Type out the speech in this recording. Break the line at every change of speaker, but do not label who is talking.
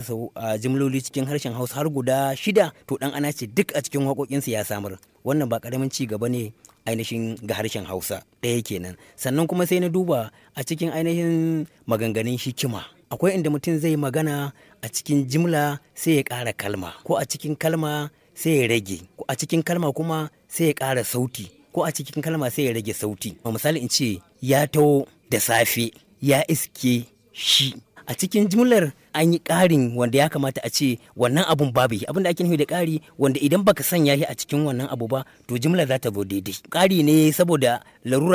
kasa jimloli cikin harshen hausa har guda shida to dan ana ce duk a cikin waƙoƙinsa ya samar wannan ba ƙaramin ci gaba ne ainihin ga harshen hausa ɗaya kenan sannan kuma sai na duba a cikin ainihin maganganun hikima akwai inda mutum zai magana a cikin jimla sai ya ƙara kalma ko a cikin kalma sai ya rage ko a cikin kalma kuma sai ya ƙara sauti ko a cikin kalma sai ya rage sauti misali in ce ya taho da safe ya iske shi a cikin jimlar an yi ƙarin wanda ya kamata a ce wannan abun babu abin da ake nufi da ƙari wanda idan baka sanya shi a cikin wannan abu ba to jimlar za ta zo daidai ƙari ne saboda larura